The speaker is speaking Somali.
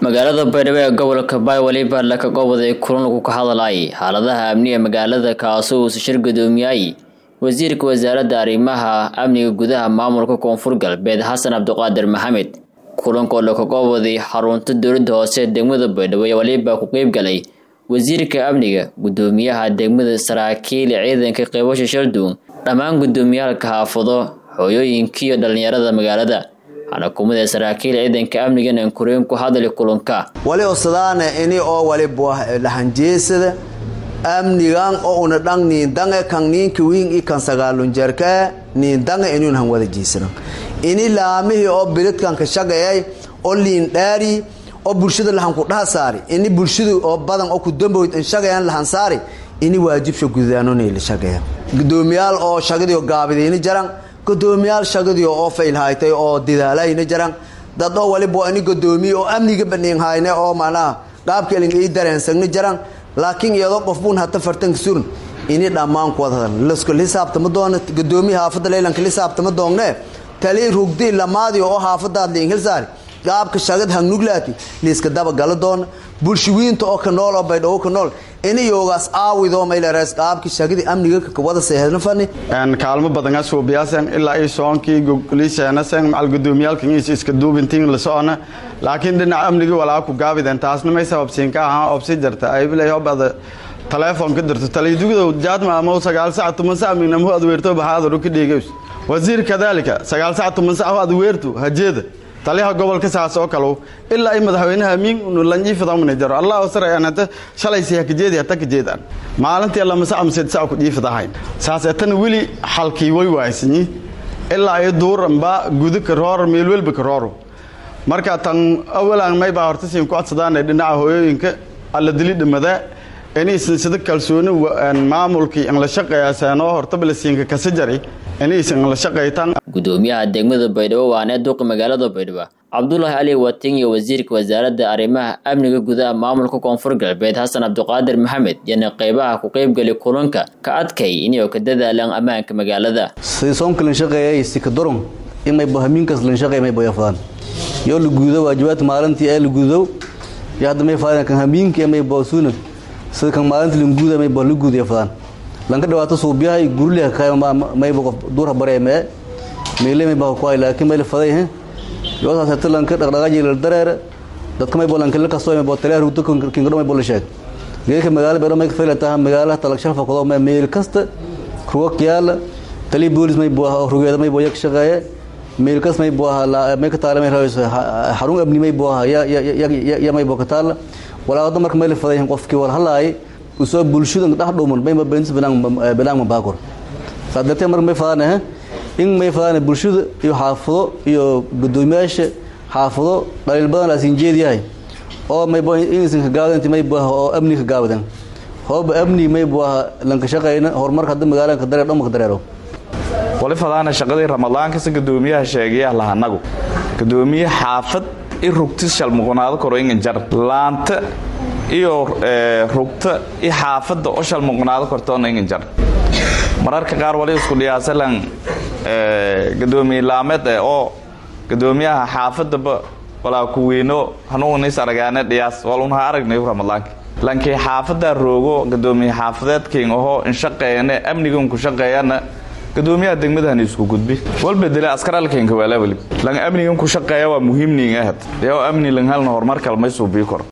magaalada baydhabo ee gobolka baay weliba laka goboday kulan lagu ka hadlayay xaaladaha amniga magaalada kaasoo uusa shir gudoomiyay wasiirka wasaaradda arrimaha amniga gudaha maamulka koonfur galbeed xasan cabdiqaadir maxamed kulankoo laka goboday xarunta dowladda hoose degmada baydhabo ee weliba ku qeybgalay wasiirka amniga gudoomiyaha degmada saraakiil ciidanka qeybasha shalduun dhammaan gudoomiyaalka xaafado hooyooyinkiiyo dhallinyarada magaalada waxaana kumida saraakiil ciidanka amnigan ankureen ku hadli kulanka wali osadaane ini oo wali buah lahanjeesada amnigan oo una dhang niindange kan niinka wiin i kan sagaalunjeerka niindange inuun han wada jiisano ini laamihii oo biridkan ka shaqeeyay oo liin dhaari oo bulshada lahan ku dhaha saari ini bulshadu oo badan oo ku damboyd in shaqeeyaan lahan saari ini waajibsha gudaanonay la shaqeeya gudoomiyaal oo shaqadii gaabidayni jaran gudoomiyaal shaqadii oo faylhaytay oo didaalayna jaran dad oo waliba ini gudoomiye oo amniga baniin hayne oo macnaha qaabka ilin ii dareensagni jaran laakiin iyadoo qofbuun hata fartanka surun ini dhammaan ku wada hadal lasko lisaabtama doona gudoomiye haafadda leylanka lisaabtama doongne tali rugdi lamaadi oo haafadaad liin hilsaari qaabka shagad hangnuglaati liiska daba gala doona bulshawiinta oo ka nool oo baydhabo ka nool inayoogaas aawidoo maylerees qaabkii shagadii amniga wada seehedna fani kaalmo badan asuubiyaaseen ilaa i soonkii gogoliiseenasen macal gudoomiyaalkan is iska duubintiin la socona laakiin dhinaca amnigii walaa ku gaabideen taasna may sababsiin ka ahaa obsi jarta aybilay hobada telefoon ka dirto taliyadugudow jaadma ama sagaal sac tuman sac minamhu ad weerto baxaadaru ka dhiigays wasiir kadaalika sagaal sac tuman sac ad weertu hajeeda taliyaha gobolka saas oo kale ilaa ay madaxweynaha amiin lanjiifadamana jaro allah sarayanta shalaysi hakajeedi hata kajeedaan maalintii lama sac maseed sac ku jiifadahayn saas etana weli xalkii way waaysanyi ilaa ay duuranba guda karoor meel welba karooro marka tan awalan may baa horta siin ku codsadaan dhinaca hooyooyinka alla dili dhimada inaysan sida kalsooni maamulkii in la shaqeeyasanoo hortaba la siinka kasa jari inaysan la shaqaytaan gudoomiyaha degmada baydhabo waanee duuqa magaalada baydhabo cabdulaahi ali watin iyo wasiirka wasaaradda arrimaha amniga gudaha maamulka koonfur galbeed xasan cabdiqaadir maxamed yana qeybaha ku qeybgali kulanka ka adkay inay ka dadaalaan ammaanka magaalada soomka lan shaqeeyay sikadoron imay bahamiinkas lan shaqeey may boyafadaan yoo la guudo waajibaadka maalintii ee la guudo iyo hadda may faadaan kan hamiinka may boosuna sida kan maalintii lan guuda may bola guudiya fadaan lanka dhawaato suubiyahay gurliha mayba qof duurha bareemee meyle may baa ku ay laakiin may la faday he yoosaas hata lanka dhaqdhaqaaji la dareere dadka may bolan kala kasto may boo taliya rugto kingadho may bola sheeg geedka magaala beero may fayla taha magaalaha talagshan fakado may meel kasta rugo kiyaala taliya boolis may boo rugeeda may boo yak shaqeeye meel kas may boo may ka taala may raayso xarun abni may boo ya ya may boo ka taala walaa wada marka may la faday qofkii wal halaay usoo bulshada dhex dhuuman mayba beentis banaang mabaakor saa dartee marka may fadaan in may fadaan bulshada iyo xaafado iyo gudoomiyaasha xaafado dhaliil badan laasin jeediyahay oo maybo inaysan ka gaawdan may buaha oo amni ka gaawdan hooba amni may buaha lanka shaqayna horumarka hadda magaalada ka dareer dhamma ka dareero wali fadaana shaqadii ramadaankas gudoomiyaha sheegaya lahanagu gudoomiye xaafad i rugtis shalmuqonaado koro ingan jar laanta iyo rugta i xaafadda oo shalmuqnaado kortoona ingan jar mararka qaar wali isku dhiyaasalan gadoomiye laameed eh oo gadoomiyaha xaafadaba walaa ku weyno hanuunis aragaane dhiyaas walunha aragnay ramadaanka lankii xaafaddaa roogo gadoomiye xaafadeedkiin ahoo in shaqeeyane amnigan ku shaqeeyana gadoomiyaha degmadahan isku gudbi walbedele askaralkeenka waala welib lan amnigan ku shaqeeya waa muhiimniin ahad dee oo amni lan halna horumar kalmay suubii kor